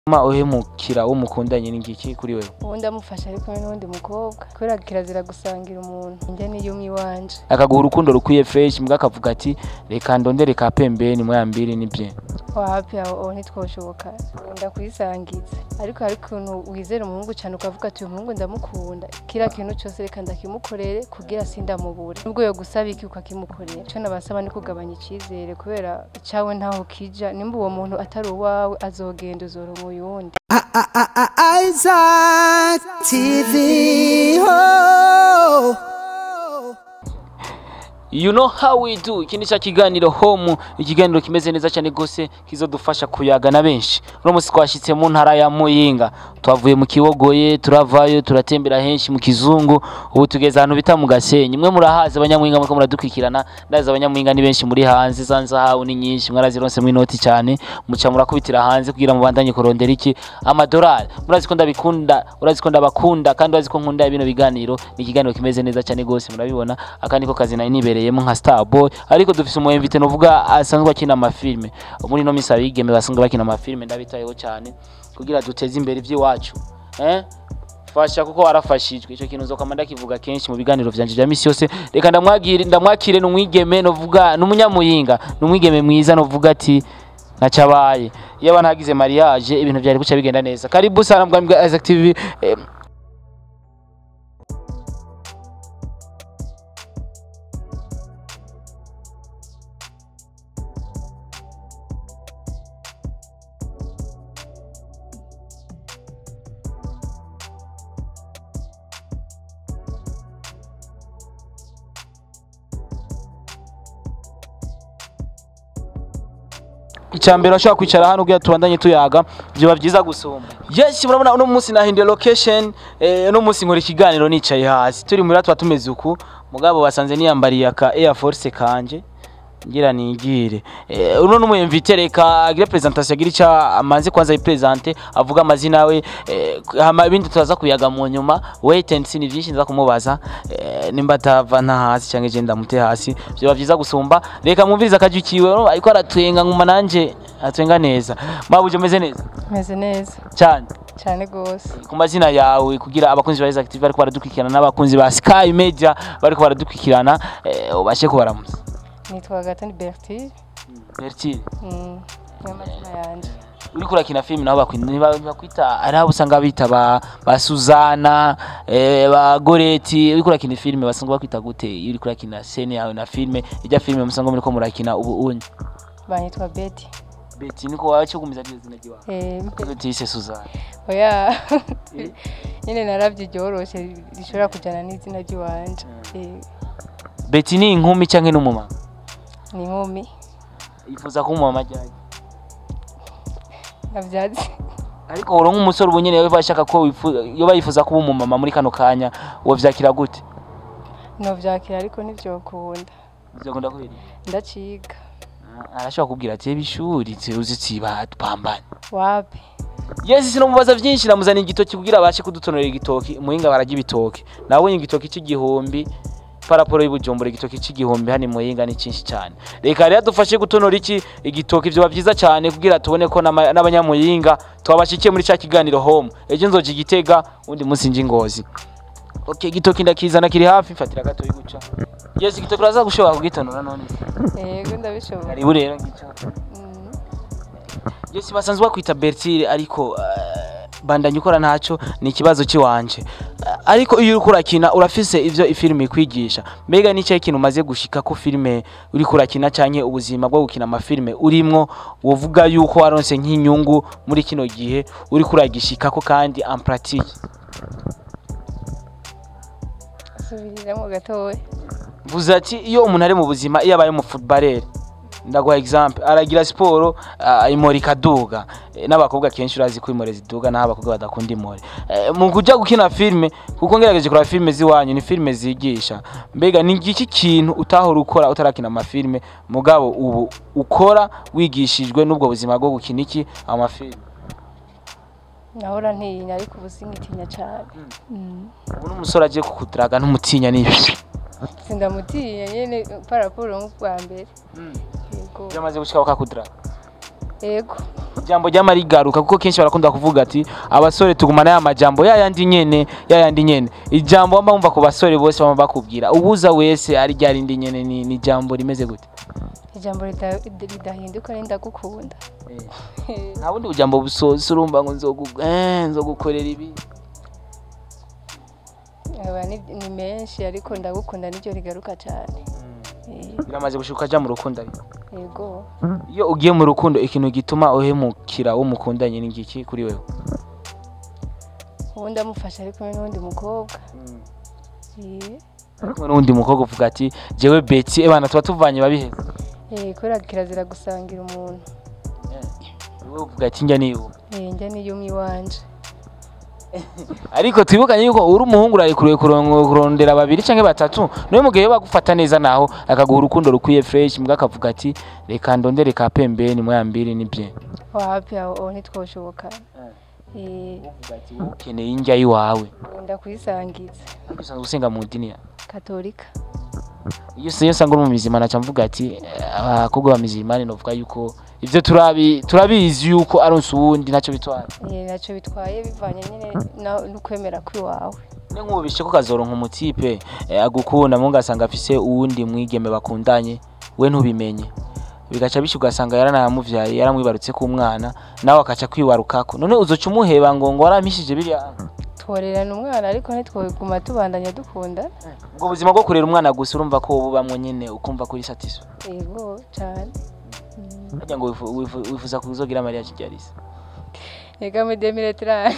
ma uhemukira uwo mukundanye n'igiki kuri wewe ubu ndamufasha ari kumwe n'uwundi mukobwa kubera kirazira gusangira umuntu njye niyumye iwanje akaguha urukundo rukwiye fresh mbwa akavuga ati reka ndondere ka pembeni moya mbiri nibye wapi aho aho ntitwoshoboka ndakwisangiza ariko hari ukuntu wizera umuhungu cyane ukavuga ati uyu muhungu ndamukunda kiriya kintu cyose reka ndakimukorere kugira sindamubure nubwo yo gusaba iki ukakimukorera icyo nabasaba ni kugabanya icyizere kubera icyawe ntaho kija nimba uwo muntu atari uwawe azogenda uzoronka uyundi Isaac TV. Oh. You know how we do iki ni cya kiganiro home ikiganiro kimeze neza cyane gose kizodufasha kuyaga na benshi uno munsi twashitse mu ntara ya Muyinga twavuye mu Kibogoye turavayo turatembera henshi mu Kizungu ubu tugeze ahantu bita mu Gasenyi mwe murahazi abanyamuyinga muriko muradukwikirana ndazi abanyamuyinga ni benshi muri hanze zanza hawo ni nyinshi mwarazironse mu inoti cyane muca murakubitira hanze kugira mubandanye kurondera iki amadolari murazi ko ndabikunda urazi ko ndabakunda kandi urazi ko nkunda bino biganiro ni ikiganiro kimeze neza cyane gose murabibona aka niko kazi nari nibereyemo nka Starboy ariko dufise umu invité novuga asanzwe akina amafilme muri no misa bigeme basanzwe bakina amafilme ndabitayeho cyane kugira duteze imbere iby'iwacu eh fasha kuko warafashijwe icyo kintu uzokama ndakivuga kenshi mu biganiro vyanje vya misi yose reka ndamwagire ndamwakire n'umwigeme novuga n'umunyamuyinga n'umwigeme mwiza novuga ati nacabaye yaba ntagize mariage ibintu byari guca bigenda neza karibu sana mbwa mbwa Isaac TV eh, icyambere ashobora kwicara hano kugira tubandanye tuyaga byoba byiza gusumba yes murabona uno munsi nahinduye location eh, uno munsi nkora ikiganiro nicaye hasi turi muri tuba tumeze uku mugabo basanze niyambariye aka Air Force kanje ngira nigire eh, uno numu invite reka agire presentation agira icyo amaze kwanza yipresente avuga amazina yawe eh, hama ibindi turaza kuyaga mu nyuma wait and see ni byinshi nza kumubaza eh, nimba atava nta hasi cyangwa je ndamute hasi byoba byiza gusumba reka mwumvirize akajya kiwe ariko aratwenga nkuma nanje atwenga neza mabuje umeze neza meze neza cyane cyane rwose ku mazina yawe kugira abakunzi ba Isaac TV bariko baradukurikirana n'abakunzi ba Sky Media bariko baradukurikirana eh, ubashe kubaramuza nitwa gatani bertile Bertile Mm, niyo mazina yanjye uriko urakina filime naho bakwita niba bakwita ari abo usanga bita ba, ba Suzana eh, ba Goreti uriko urakina filime basanzwe bakwita gute iyo uriko urakina scene yawe na filime ijya filime musanga muriko murakina ubu unye banyitwa beti Beti niko wacu gumiza ryo zina ryiwawe Eh, Kuko utise Suzana oya Eh? nyine narabye ryoroshe rishobora kujyana n'izina ry'iwanje Eh, Beti ni inkumi canke n'umumama ni inkumi yifuza kuba umumama ryari nabyazi ariko uronka umusore ubu nyene yoba ashaka ko wifuza yoba yifuza kuba umumama muri kano kanya wovyakira gute novyakira ariko ntivyokunda bizakunda kweri ndaciga arashobora kubwira ati "Eba ishuri uzi tsiba tupambane wapi Yes sinomubaza vyinshi namuzana igitoki kugira abashe kudutonera igitoki muhinga barajya ibitoki nawe igitoki c'igihumbi paraporo y'ubujumbura igitoki c'igihumbi hani muhinga ni cinshi cyane reka rero dufashe gutonora iki igitoki vyoba vyiza cyane kugira tubone ko n'ama- n'abanyamuyinga twabashikiye muri ca kiganiro home ejo nzoja igitega undi munsi nje ingozi okay igitoki ndakizana kiri hafi mfatira gato guca yes igitoki uraza gushobora kugitonora none yego ndabishobora karibu rero ngico Mm, Yesi basanzwe bakwita Bertile ariko uh, bandanye ukora ntaco ni ikibazo ciwanje uh, ariko iyo uriko urakina urafise ivyo ifilime ikwigisha mbega ni cyahe kintu umaze gushika ko filime uriko urakina canke ubuzima bwo gukina amafilime urimwo wovuga yuko waronse nk'inyungu muri kino gihe uriko uragishikako kandi en pratique subiriramo gatoya vuze ati iyo umuntu ari mu buzima iyo abaye umu footballer ndaguha example aragira siporo uh, imori ikaduga e, n'abakobwa kenshi urazi ko imore ziduga naho abakobwa badakunda imore e, mu kuja gukina filme kuko ngerageje kuraba filme ziwanyu ni filme zigisha mbega ni iki kintu utahora ukora utarakina amafilme mugabo ubu ukora wigishijwe n'ubwo buzima bwo gukina iki amafilme nahora ntinya ariko ubu sinkitinya cyane Mm. ubu n'umusore agiye kukudaraga ntumutinya nibi sindamutinya nyine paraporo nk'ubwa mbere yego byamaze gushika bakakudaraga yego ijambo ryama rigaruka kuko kenshi barakunda kuvuga ati abasore tugumana ya majambo ya yandi nyene ya yandi nyene ijambo wamba wumva ku basore bose bama bakubwira ubuza wese ari rya rindi nyene ni, ni ijambo rimeze gute ijambo rida- ridahinduka ni ndagukunda nta bundi bujambo busoza urumva ngo nzogu- eh, nzogukorera ibi Aba ni ni menshi ariko ndagukunda niryo rigaruka cyane Eh, biramaze gushuka aja mu rukundo ariko yego iyo ugiye mu rukundo ikintu gituma uhemukira uwo mukundanye ni ngiki kuri wewe ubundi amufasha ari kumwe n'uwundi mukobwa Eh, ari kumwe n'uwundi mukobwa uvuga ati jewe beti ebana tuba tuvanye babiheza eh, kubera kirazira gusangira umuntu wowe uvuga ati njya niwe Eh, njya niyumye iwanje ariko twibukanye yuko uri umuhungu urarekuruye kuron- kurondera babiri canke batatu niwe mugihe bagufata neza naho akaguha urukundo rukwiye fresh mbwa akavuga ati reka ndondere ka pembeni moya mbiri nibye wapi aho aho ntitwoshoboka Eh, ukeneye indya yiwawe nkunda kuyisangiza ariko usanzwe usenga mu dini ya katolika iyo se iyo usanga uri mu mizima naca mvuga ati eh, abakobwa ba mizimani novuga yuko ivyo turabi turabizi yuko aronse uwundi ntacyo bitwara Eh, ntacyo bitwaye bivanye nyine na- n'ukwemera kw'iwawe ne nkubishe ko kazoronka umutipe eh, agukunda mu ngasanga afise uwundi mwigeme bakundanye we ntubimenye bigaca bishi ugasanga yaranamuvyaye yaramwibarutse ku mwana nawe akaca kwiwarukako none uzoca umuheba ngo ngo warampishije biriya tworerana umwana ariko ntitwoguma tubandanya dukunda ubwo buzima bwo kurera umwana gusa urumva ko bubamwo nyene ukumva kuri satisfa yego cyane harya ngo wifu- wifu- wifuza kuzogira mariya kigarisa yega muri demire tirani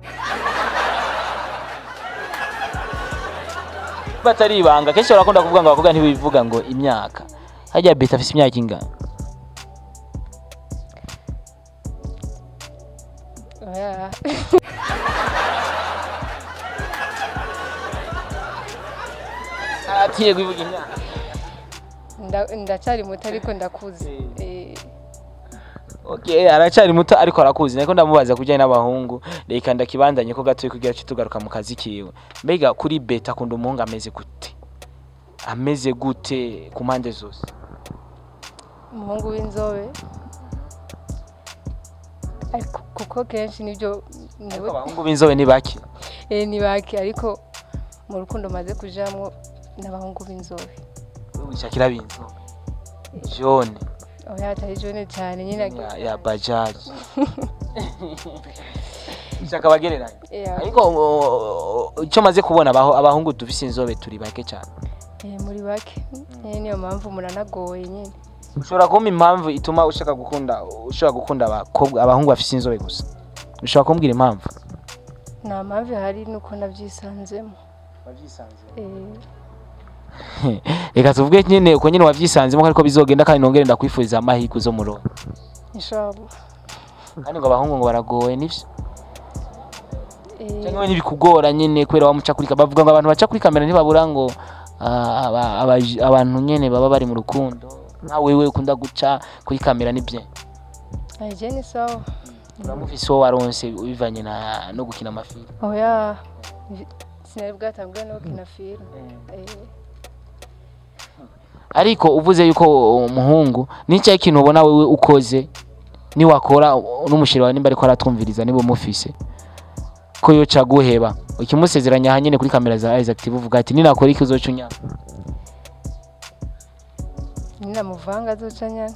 batari ibanga kenshi barakunda kuvuga ngo abakobwa ntibivuga ngo imyaka harya beta afise imyaka ingana oya aratiye kubivuga imyaka Nda- ndacyari muto ariko ndakuze Eh, Okay, aracari muto ariko arakuzi niko ndamubaza kujyanye n'abahungu reka ndakibandanye ko gatoyi kugira cyo tugaruka mu kazi kiwe mbega kuri beta akunda umuhungu ameze gute ameze gute ku mpande zose umuhungu w'inzobe ariko kuko kenshi nibyo ariko nibo abahungu b'inzobe ni bake eh, ni bake ariko mu rukundo maze kujamwo n'abahungu b'inzobe wishakira b'inzobe jone oya atari jone cyane nyine ya, ya bajaji shaka bagereranye Yeah. ariko uh, icyo maze kubona abaho abahungu dufise inzobe turi bake cyane Eh, muri bake Eh, niyo mpamvu muranagoye nyine ushobora kumpa impamvu ituma ushaka gukunda ushobora gukunda abakobwa abahungu bafise inzobe gusa ushobora kumbwira impamvu nta mpamvu ihari nuko nabyisanzemo Eh, reka tuvuge nyine uko nyine wavyisanzemo ariko bizogenda kandi nongere ndakwifuriza amahirwe zo murongo inshallah kandi ngo abahungu ngo baragoye nivyo Eh, cyangwa we ntibikugora nyine kubera wamuca kuri kamera bavuga ngo abantu baca kuri kamera ntibabura ngo ah, aba- aba- abantu nyine baba bari mu rukundo nka wewe ukunda guca kuri kamera nibye eh, je ni sawa uramufise uwo waronse bivanye na no gukina amafilme oya sinari bwatambwe no gukina filime Eh, ariko uvuze yuko umuhungu nicyo ikintu ubona wewe ukoze niwakora n'umushiri wawe nimba ariko aratwumviriza niba umufise ko yoca guheba ukimusezeranya aha nyine kuri kamera za Isaac TV uvuga ati ninakora iki uzoca unyanga ninamuvanga azoca nyana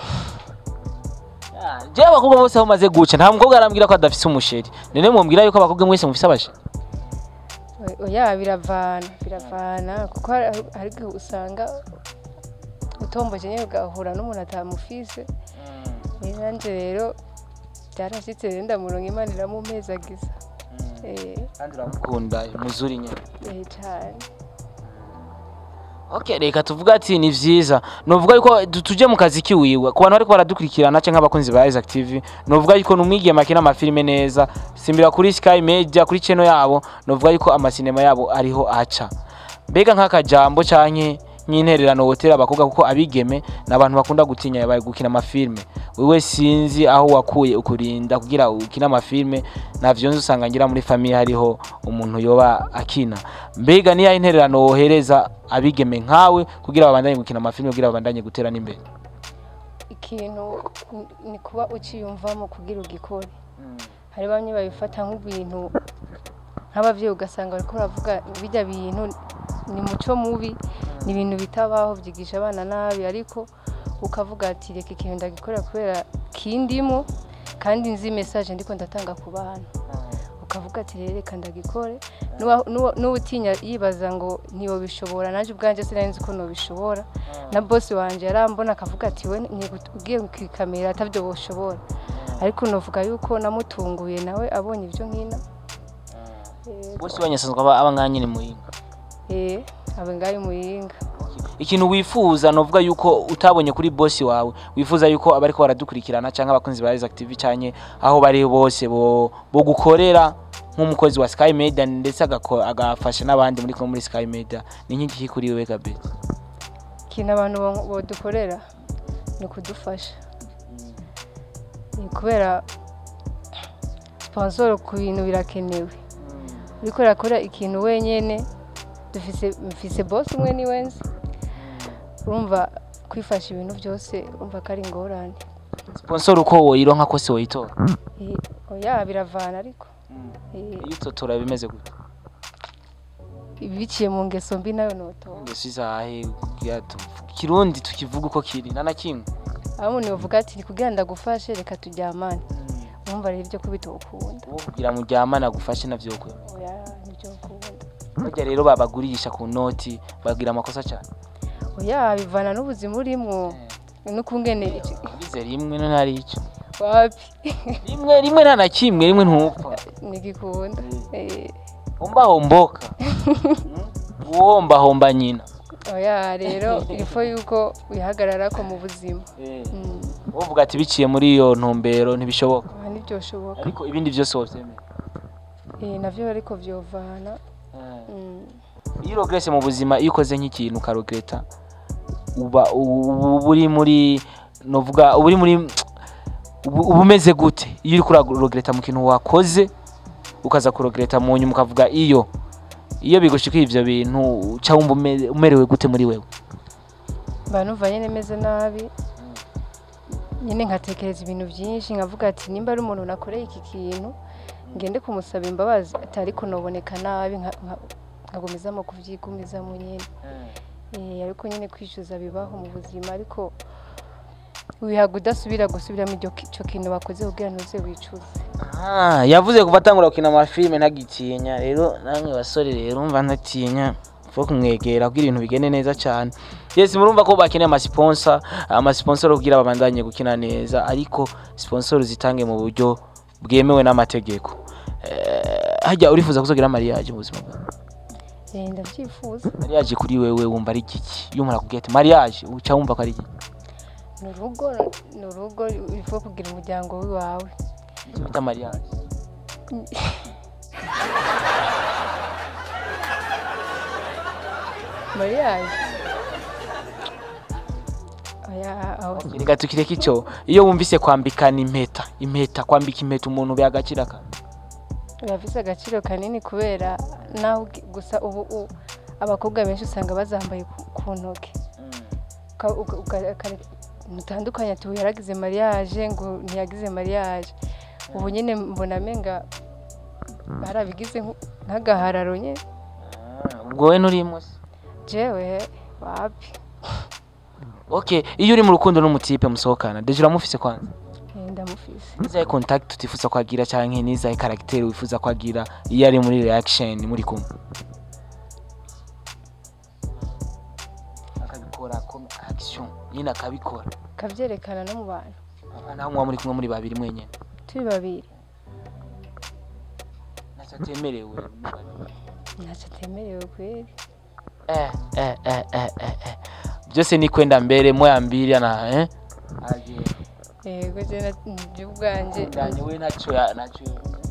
jewe abakobwa bose aho umaze guca nta mukobwa arambwira ko adafise umusheri none mumbwira yuko abakobwa mwese mufise abasheri oya biravana biravana kuko hari hari igihe usanga utomboje nyine ugahura n'umuntu atamufise Eh, nanje rero byarashitse rero ndamuronka imana iramumezagiza Eh, kandi uramukunda muzuri nyine eh, cyane Okay, reka tuvuga ati ni vyiza novuga yuko tu- tuje mu kazi kiwiwe ku bantu bariko baradukurikirana canke abakunzi ba Isaac TV novuga yuko numwigema akina amafilime neza simbira kuri Sky Media kuri channel yabo novuga yuko amasinema yabo ariho aca mbega nk'akajambo canke nk'intererano wotera abakobwa kuko abigeme ni abantu bakunda gutinya bari gukina amafilme wewe sinzi aho wakuye ukurinda kugira ukina amafilme navyo nzi usanga ngira muri famiye hariho umuntu yoba akina mbega niya intererano wohereza abigeme nkawe kugira babandanye gukina amafilme kugira babandanye gutera n'imbere ikintu ni- ni kuba uciyumvamo kugira ugikore hari bamwe babifata nk'ibintu nk'ababyeyi ugasanga bariko baravuga bijya bintu ni muco mubi ni ibintu bitabaho byigisha abana nabi ariko ukavuga ati reka ikintu ndagikorera kubera kindimo kandi nzi message ndiko ndatanga ku bana ukavuga ati rero reka ndagikore N'uwa- n'uwa- n'uwutinya yibaza ngo ntiyobishobora nanjye ubwanjye sinari nzi ko nobishobora na bosi wanje yarambona akavuga ati we ntigu- ugiye kwikamera atabyo boshobora ariko novuga yuko namutunguye nawe abonye ibyo nkina Eh, bose banyasanzwe aba aba ngaha nyine muyinga eh abe ngayo muyinga ikintu wifuza novuga yuko utabonye kuri bosi wawe wifuza yuko abariko baradukurikirana cyangwa abakunzi ba Isaac TV cyane aho bari bose bo, bo gukorera nk'umukozi wa Sky Media ndetse agako- agafasha n'abandi muri kumwe muri Sky Media ni nk'iki kuri wewe kabisa ikintu abantu bo- bodukorera ni ukudufasha Ni kubera sponsor ku bintu birakenewe uriko urakora ikintu wenyene dufise mfise boss umwe ni wenzi urumva kwifasha ibintu byose urumva ko ari ingorane sponsor uko woyironka kose woyitora Eh, oya biravana ariko Eh, iyo utotora bimeze gute biciye mu ngeso mbi nayo notora ngese izahe kugira tu- kirundi tukivuga uko kiri nana kimwe aho umuntu yovuga ati kugira ndagufashe reka turyamane urumva rero ibyo kubitokunda uwo kugira muryamane agufashe navyo kwe oya nibyo ukunda burya rero babagurisha ku noti bagira amakosa cyane oya bivana n'ubuzima urimwo n'ukungene iki- bize rimwe no ntari icyo wapi rimwe rimwe nta na kimwe rimwe ntupfa nigikunda Eh, homba homboka uwomba homba nyina oya rero ifo yuko wihagarara ko mu buzima Mm, uvuga ati biciye muri iyo ntumbero ntibishoboka aha ntibyoshoboka ariko ibindi byose wovyemera Eh, navyo ariko vyovana Mm, iyo urogrese mu buzima iyo ukoze nk'ikintu ukarogereta uba uba uri muri novuga uba uri muri uba uba umeze gute iyo uri kurarogereta mu kintu wakoze ukaza kurogereta mu nyuma ukavuga iyo iyo bigushikiye ivyo bintu uca wumva ume- umerewe gute muri wewe mba numva nyene meze nabi nyine nkatekereza ibintu byinshi nkavuga ati nimba ari umuntu nakoreye iki kintu ngende kumusaba imbabazi atari kunoboneka nabi nka- nka- nkagumizamo kuvyigumizamo nyine Eh, ariko nyine kwishyuza bibaho mu buzima ariko wihaga udasubira gusubiramo iryo ki- ico kintu wakoze kugira ntuze wicuze Ah, yavuze kuva atangura gukina amafilme ntagitinya rero namwe basore rero umva ntatinya fo kumwegera kugira ibintu bigende neza cyane yes murumva ko bakeneye amasponsor amasponsor kugira babandanye gukina neza ariko sponsor zitange mu buryo bwemewe n'amategeko eh, hajya urifuza kuzogira mariage mu buzima bwawe Eh, ndabyifuza mariage kuri wewe wumva ari igiki iyo umuntu akubwiye ati mariage uca wumva ko ari igiki ni urugo ni urugo ifu kugira umuryango w'iwawe icyo bita mariage mariage oya aho reka tukireke icyo iyo wumvise kwambikana impeta impeta kwambika impeta umuntu biha agaciro ka birafise agaciro kanini kubera naho ugi- gusa ubu u- abakobwa benshi usanga bazambaye ku- ku ntoki Uka- uka- uka- uka- mutandukanye ati uyu yaragize mariage ngo ntiyagize mariage ubu nyine mbona amenga barabigize nk- nk'agahararo nyine ubwo we nturimo se jewe wapi okay iyo uri mu rukundo n'umutipe musohokana deje uramufise kwanza Eh, ndamufise nizahe contact utifuza kwagira canke nizahe caractère wifuza kwagira iyo ari muri reaction muri kumwe akabikora comme action nyine akabikora kavyerekana no mu bantu naho muba muri kumwe muri babiri mwenyene turi babiri ntacyo atemerewe ntacyo atemerewe kweri eh, eh, eh, eh, eh, eh. byose ni kwenda mbere moya mbili na eh? Aje. yego je na- je ubwanje ndanye we ntacyo ya- ntacyo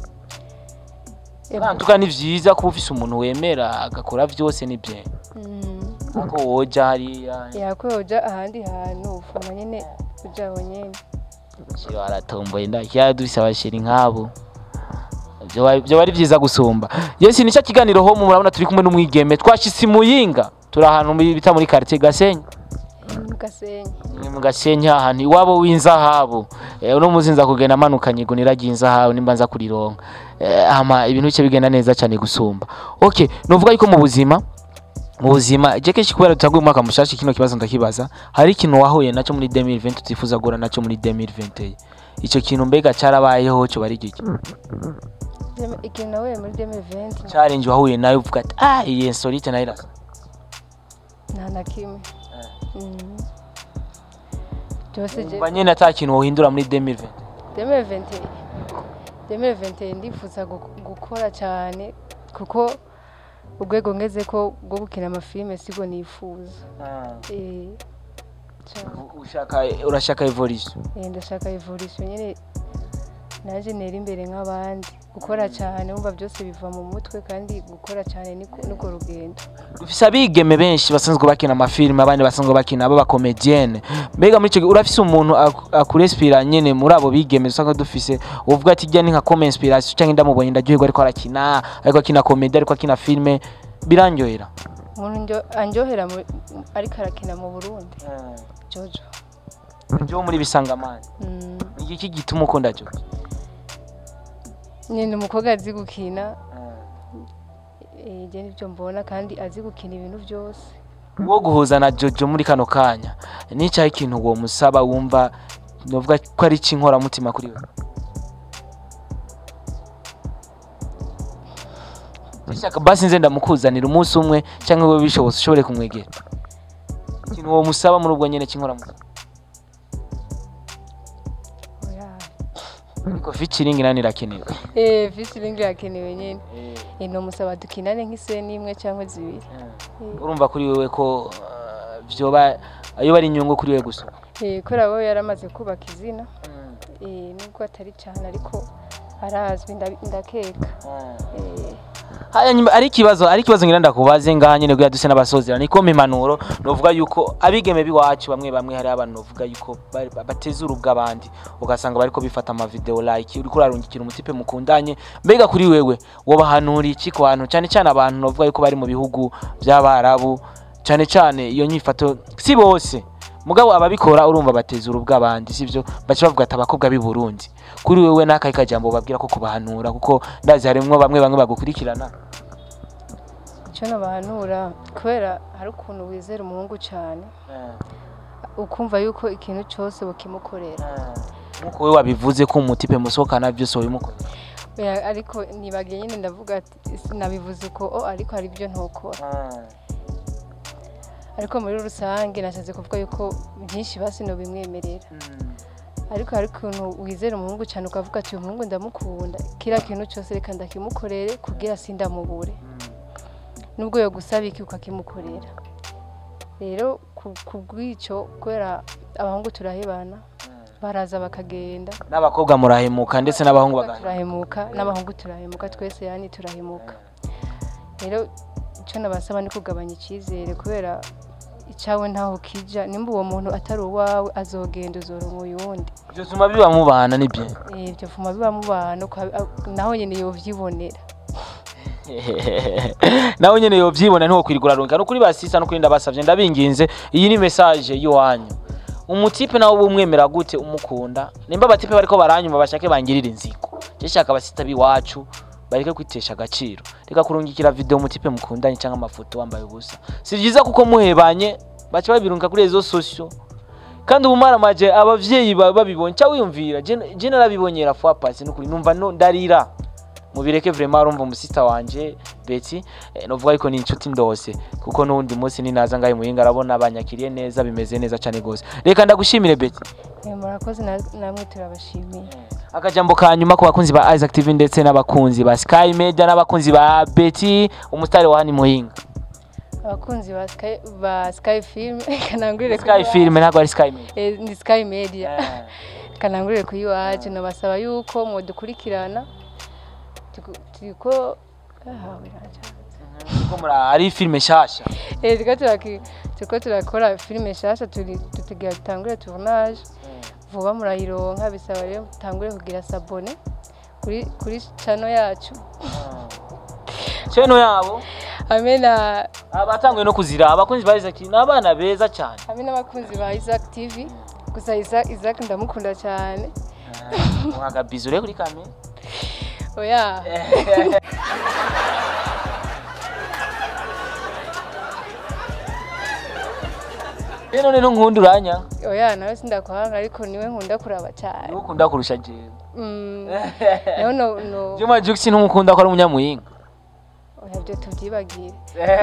ntuka ni vyiza kuba ufise umuntu wemera agakora vyose ni bye Mm. ariko woja hariya yakwe uja ahandi hantu ufuma nyene uja aho nyene shira waratomboye ndakira dufise abashiri nk'abo Vyoba- vyoba ari vyiza gusumba yesi nicyo kiganiro ho murabona turi kumwe n'umwigeme twashitse i muyinga turi ahantu muri- bita muri quartier gasenyi gasenyi ni mu gasenyi ahantu iwabo w'inzahabu eh, uno muzi nza kugenda amanukanye igunira ry'inzahabu nimba nza kurironka eh, hama ibintu bice bigenda neza cyane gusumba okay novuga yuko mu buzima mu buzima je kenshi kubera tutaguye umwaka mushasha kino kibazo ndakibaza hari ikintu wahuye nacyo muri 2020 utifuza guhura nacyo muri 2021 ico kintu mbega cyarabayeho cyo bari giki Deme- ikintu nahuye muri 2020 challenge wahuye nayo uvuga ati ah iyi insolite nayo irasa nta na kimwe Mm. byose je umva nyene ata kintu wohindura muri 2020 2020 2020 ndifuza gu- gukora cyane kuko urwego ngeze ko rwo gukina amafilime sibwo nifuza Eh, cyane. ushaka urashaka evolution Eh, ndashaka evolution nyine naje nera imbere nk'abandi gukora cyane wumva byose biva mu mutwe kandi gukora cyane niko niko rugendo dufise abigeme benshi basanzwe bakina amafilime abandi basanzwe bakina abo bakomedienne mbega muri ico gihe urafise umuntu aku- akurespira nyene muri abo bigeme usanga dufise uvuga ati jya ni nka comme inspiration canke ndamubonye ndaryoherwa ariko arakina ariko akina komedi ariko akina filime birandyohera umuntu njyo- andyohera mu- ariko arakina mu burundi jojo jo muri bisangamani Mm, ni iki gituma ukunda jo nyine umukobwa azi gukina eh, je nibyo mbona kandi azi gukina ibintu byose wo guhuza na jojo muri kano kanya nicaho ikintu uwo musaba wumva novuga ko ari cy'inkoramutima kuri we Ndashaka basi nze ndamukuzanira umunsi umwe cyangwa wowe bishobotse ushobore kumwegera ikintu uwo musaba muri ubwo nyene cy'inkoramutima oya ariko featuring nani irakenewe eh featuring irakenewe nyine eh no musaba dukinane nk'iseni imwe cyangwa zibiri Eh, urumva kuri wewe ko uh, vyoba ayo bari inyungu kuri wewe gusa eh kubera we yaramaze kubaka izina eh nubwo atari cyane ariko arazwi nda- ndakeka eh haya nyuma ari ikibazo ari ikibazo ngira ndakubaze ngaha nyene kugira duse n'abasozera niko impanuro novuga yuko abigeme biwacu bamwe bamwe hari abantu novuga yuko bari- bateza urubwa abandi ugasanga bariko bifata ama video like uriko urarungikira umutipe mukundanye mbega kuri wewe wobahanura iki ku bantu cyane cyane abantu novuga yuko bari mu bihugu by'abarabu cyane cyane iyo nyifato si bose mugabo ababikora urumva bateza urubwa abandi sivyo baca bavuga ati abakobwa b'i Burundi kuri wewe n'akahe kajambo babwira ko kubahanura kuko ndazi harimwo bamwe bamwe bagukurikirana icyo nabahanura kubera hari ukuntu wizera umuhungu cyane ukumva yuko ikintu cyose bukimukorera nkuko we wabivuze ko umutipe musohokana byose wabimukorera Oya, ariko nibagiye nyine ndavuga ati nabivuze uko o ariko hari ibyo ntukora ariko muri rusange nashatse kuvuga yuko byinshi basi bimwemerera ariko hari ukuntu wizera umuhungu cyane ukavuga ati uyu muhungu ndamukunda kiriya kintu cyose reka ndakimukorere kugira sindamubure nubwo yo gusaba iki ukakimukorera rero ku- ku bw'icyo kubera abahungu turahebana baraza bakagenda n'abakobwa murahemuka ndetse n'abahungu bagahemuka turahemuka n'abahungu turahemuka twese yani turahemuka rero icyo nabasaba ni kugabanya icyizere kubera icyawe ntaho kija nimba uwo muntu atari uwawe azogenda uzoronka uyundi byotuma biba mubana nibyo Eh, ibyo vuma biba mubana uka- a- naho nyine yovyibonera nawe nyene yovyibona ntiwo kwirigura runka no kuri basisa no kuri ndabasavye ndabinginze iyi ni message yiwanyu umutipe nawe bumwemera gute umukunda nimba abatipe bariko baranyuma bashake bangirira inzigo je shaka abasita biwacu bareke kwitesha agaciro reka kurungikira video umutipe mukundanye cyangwa amafoto wambaye ubusa si byiza kuko muhebanye baca babirunga kuri rezo sosio kandi ubumaramaje abavyeyi ba- babibonye cyangwa wiyumvira je je narabibonyera fois passé nukuri numva no ndarira mubireke vraiment urumva umusista wanje Betty eh, novuga yuko ni inshuti ndose kuko n'undi munsi ninaza ngahe muhinga arabona banyakiriye neza bimeze neza cyane gose reka ndagushimire Betty Eh, murakoze na- namwe turabashimiye akajambo ka nyuma ku bakunzi ba Isaac TV ndetse n'abakunzi ba Sky Media n'abakunzi ba Betty umustari wa hani muhinga abakunzi ba Sky, ba Sky Film kanangurire Sky Film ntabwo ari Sky Media eh, ni Sky Media Eh. kanangurire ku iwacu nabasaba yuko mudukurikirana tuku- turiko ah, biraca. Ko muri- ari filme nshasha Eh, turiko turaki- turiko turakora filime nshasha turi tutegira dutangure tournage vuba murayironka bisaba rero mutangure kugira sabone kuri kuri channel yacu cheno yabo hamwe na abatanguye no kuzira abakunzi ba Isaac ni abana beza cyane hamwe n'abakunzi ba Isaac TV gusa Isaac, Isaac ndamukunda cyane mwagabizo ure kuri kamera oya rero none nkunda uranya oya nawe sindakwanga ariko niwe nkunda kuraba cyane niwe ukunda kurusha jewe Mm, naho no no Juma Jux ntumukunda ko ari umunyamuyinga oya byo tubyibagire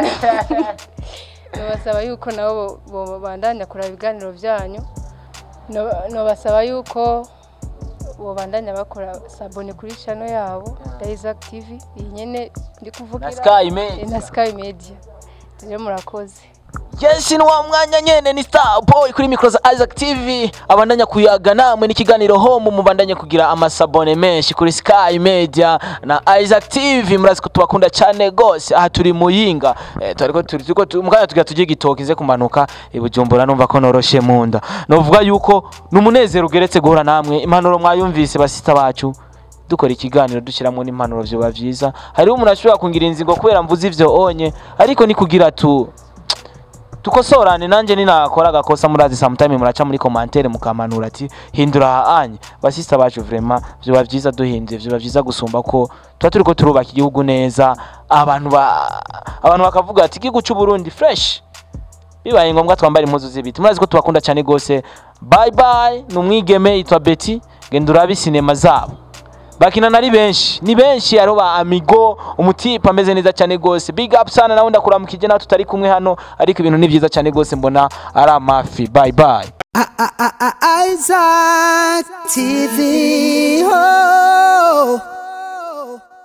nobasaba yuko nabo bo- bobandanya kuraba ibiganiro byanyu No- nobasaba yuko bobandanya bakora sabone kuri channel yabo ya Isaac TV iyi nyene ndi na kuvugira Sky Media na Sky Media rero murakoze Yes, ni wa mwanya nyene ni Star Boy kuri micro za Isaac TV abandanya kuyaga namwe n'ikiganiro home mubandanye kugira amasabone menshi kuri Sky Media na Isaac TV murazi ko tubakunda cyane gose aha turi muyinga eh, turiko turi turiko tu- mukanya tugira tujye gitoki nze kumanuka i Bujumbura numva ko noroshe munda novuga yuko numunezero ugeretse guhura namwe impanuro mwayumvise basita bacu dukora ikiganiro dushyiramo n'impanuro vyoba vyiza hariho umuntu ashobora kungira inzingo kubera mvuze ivyo onye ariko ni kugira tu tukosorane nanjye ninakora agakosa murazi sometime muraca muri commentaire mukamanura ati hindura aha anye basista bacu vraiment vyoba vyiza duhinduye vyoba vyiza gusumba ko tuba turiko turubaka igihugu neza abantu ba abantu bakavuga ati igihugu cy'u Burundi fresh bibaye ngombwa twambara impuzu z'ibiti murazi ko tubakunda cyane gose bye bye ni umwigeme yitwa Betty genda urabe sinema zabo bakina nari benshi ni benshi hariho ba amigo umutipe ameze neza cyane gose big up sana nawe ndakuramukije nawe tutari kumwe hano ariko ibintu ni byiza cyane gose mbona ari amafi bye bye Isaac TV. Oh.